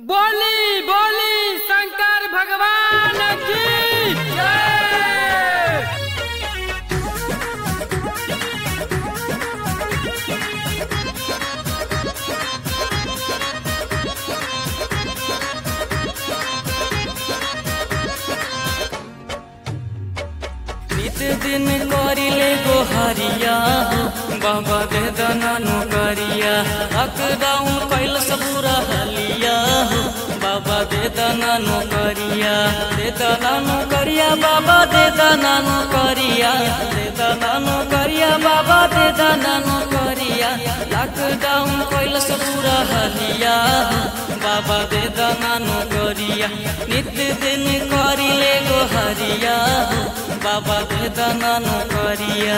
बोली बोली शंकर भगवान की जय नित दिन करिले गोहरिया हो बाबा दे दनानु करिया लॉकडाउन कैल सबूरा हलिया हो बाबा दे दनानु करिया दे दनानु करिया बाबा दे दनानु करिया दे दनानु करिया बाबा दे दनानु करिया लॉकडाउन कैल सबूरा हलिया हो बाबा दे दनानु करिया नित दिन करिले गोहरिया हो बाबा दे दनानु करिया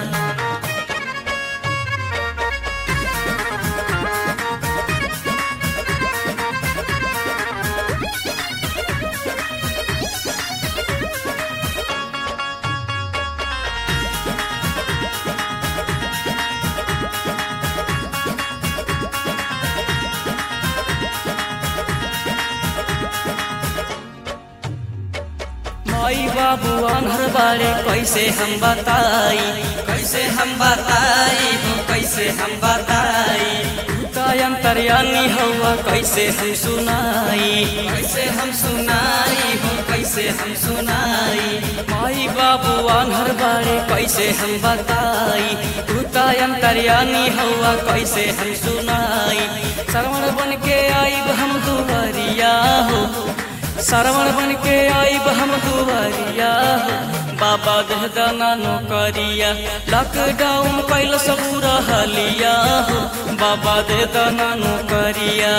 माई बाबू अनहर बारे कैसे हम बताई कैसे हम बताई हो कैसे हम बताई अंतरयानी हवा कैसे हम सुनाई कैसे हम सुनाई हो कैसे हम सुनाई माई बाबू अनहर बारे कैसे हम बताई तू अंतरयानी हवा कैसे हम सुनाई श्रवण बन के आईब हम दुवरिया हो श्रवण बन के आईब हम दुवरिया हो बाबा दह दाना नौकरिया लॉकडाउन कैल सब रहलिया हो बाबा दे दाना नौकरिया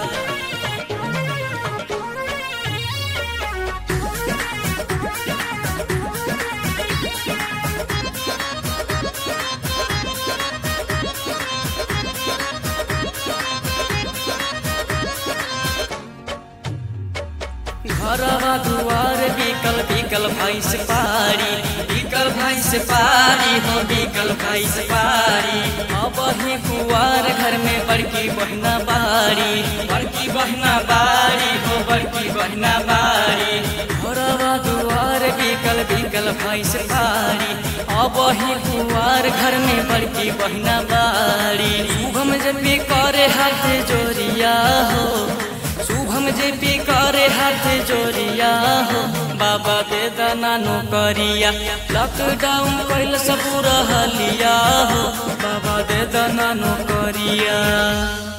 घरवा दुआर बिकल बिकल भैंस पारी बिकल भैंस पारी हो बिकल भैंस पारी अब ही कुआर घर में बड़की बहना बारी बड़की बहना बारी हो बड़की बहना बारी घरवा दुआर बिकल बिकल भैंस पारी अब ही कुआर घर में बड़की बहना बारी शुभम जब करे हाथ जोरिया हो शुभम जे पी करे हाथ जोरिया हो बाबा दे दाना नौकरिया लॉकडाउन कैल सब रहलिया हो बाबा दे दाना नौकरिया